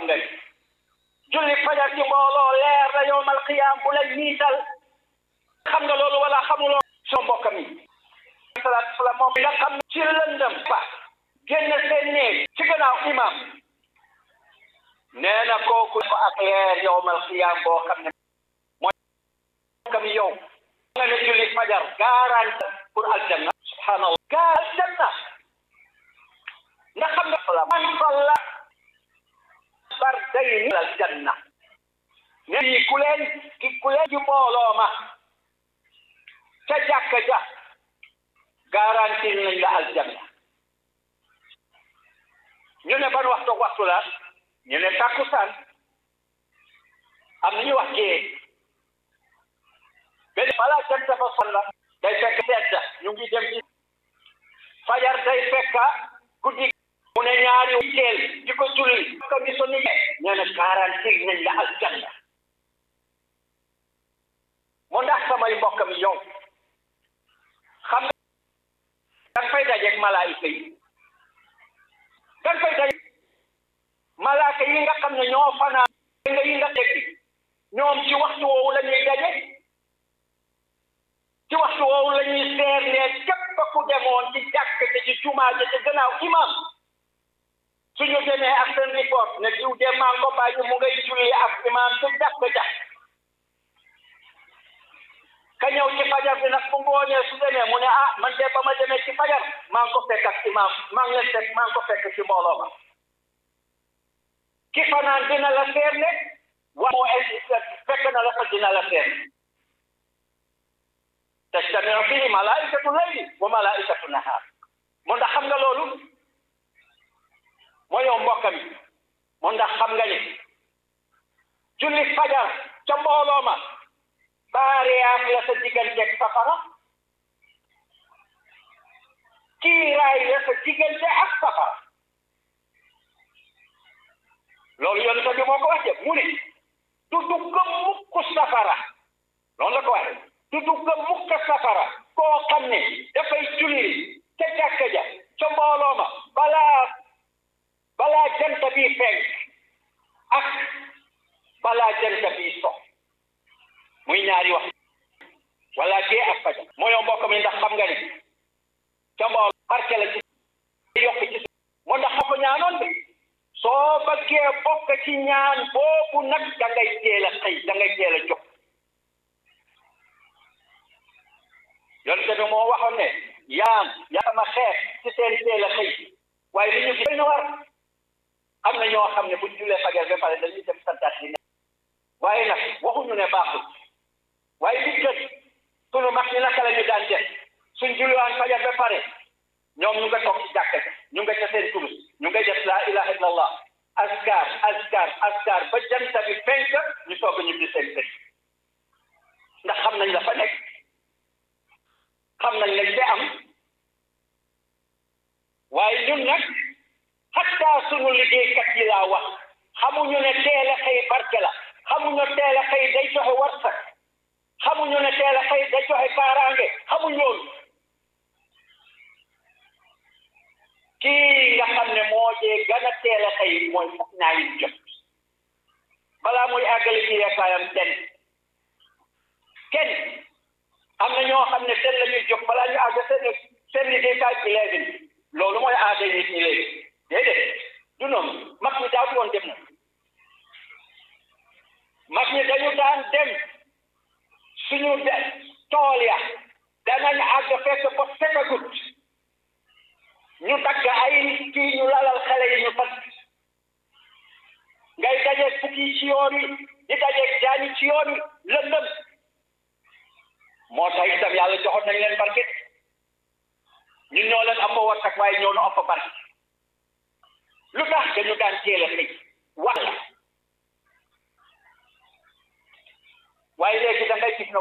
nga ni julli fajar ci mbooloo leer la yowmal qiyaam bu lay niital xam nga loolu wala xamuloo soo mbokk mi salaatu salaam moom nga xam ci lëndëm ba génn seen néeg ci gannaaw imam nee na kooku ko ak leer yowmal qiyaam boo xam ne mooy mbokk mi yow nga ne julli fajar garante pour aljanna subhanallah gaar aljanna nga xam nga la man salla fardayni aljanna ne yi ku leen ki ku leen ci mbooloo ma ca jàkka ja garanti nañ la aljanna ñu ne ban waxtu waxtu la ñu ne takkusaan am na ñu wax gée benn balaa jant fa solla day fekk sedda ñu ngi dem ci fajar day fekka guddi mu ne ñaari teel di ko julli ko mi so ni ñu ne garanti nañ la aljanna mu ndax samay mbokk mi yow xam nga danga fay dajeeg malaayika yi danga fay dajeeg malaaka yi nga xam ne ñoo fanaan nga yi nga dégg ñoom ci waxtu woowu la ñuy daje ci waxtu woowu la ñuy seer ne képp ku demoon ci jàkk te ci jumaa ja ci gannaaw imam suñu demee ak seen report ne diw de maa ko bàyyi mu ngay julli ak imam ci jàkk ja ka ñëw ci fajar bi nag bu ngoonee su demee mu ne ah man de ba ma demee ci fajar maa ngi ko fekk ak imam maa ngi leen fekk maa ngi ko fekk ci mbooloo ma ki fanaan dina la seer ne wa moo fekk na la fa dina la seer tajtamiu fihi malaikatu layli wa malaikatu nahar mu ndax xam nga loolu moo yow mbokk mi mu ndax xam nga ni julli fajar ca mbooloo ma baariyaat la sa digganteeg safara kiiraay la sa diggante ak safara loolu yonent bi moo ko waxee mu ne du dugg mukk safara loolu la ko waxee du dugg mukk safara koo xam ne dafay julli ca jàkka ja ca mbooloo ma balaa balaa jant bi fenk ak balaa jant bi so muy ñaari wax wala gée ak fajar moo yow mbokk mi ndax xam nga ni ca mbool barke la ci yokk ci moo ndax xam ko ñaanoon de soo bëggee bokk ci ñaan boobu nag da ngay teel a xëy da ngay teel a jóg yonte bi moo waxoon ne yaam yaa ma xeex ci seen teel a xëy waaye li ñu fi na war am na ñoo xam ne bu julee fajar ba pare dañuy dem santaat li ne waaye nag waxuñu ne baaxul waaye li gën sunu mag ñi naka la ñu daan def suñ julliwaan fajar ba pare ñoom ñu nga toog ci jàkka ñu nga ca seen turus ñu nga def laa ilaha illallah askar askar askar ba janta bi fenk ñu soog a ñibbi seen kër ndax xam nañ la fa nekk xam nañ lañ te am waaye ñun nag hatta sunu liggéeykat yi laa wax xamuñu ne teel a xëy barke la xamuñu teel a xëy day joxe warsak xamuñu ne teel a xëy day joxe kaaraange xamuñ loolu kii nga xam ne moo jee gën a teel a xëy mooy foog naa yin jot balaa muy àggali ci yeekaayam ten kenn am na ñoo xam ne seen la ñuy jóg balaa ñu àgg seen seen liggéeykaay eleven loolu mooy aada nit ñi léegi déedéet du noonu mag ñi daaw woon dem na mag ñi dañu daan dem suñu de tool ya danañ àgg fekk ba fekkagut ñu dagg ay kii ñu lalal xale yi ñu fas ngay dajeeg fukki ci yoon yi di dajeeg jaani ci yoon yi lëndëm moo tax itam yàlla joxoon nañ leen barke ñun ñoo leen ëpp warsak waaye ñoo nu ëpp barke lu tax dañu daan teel a xëy wax la waaye léegi da ngay gis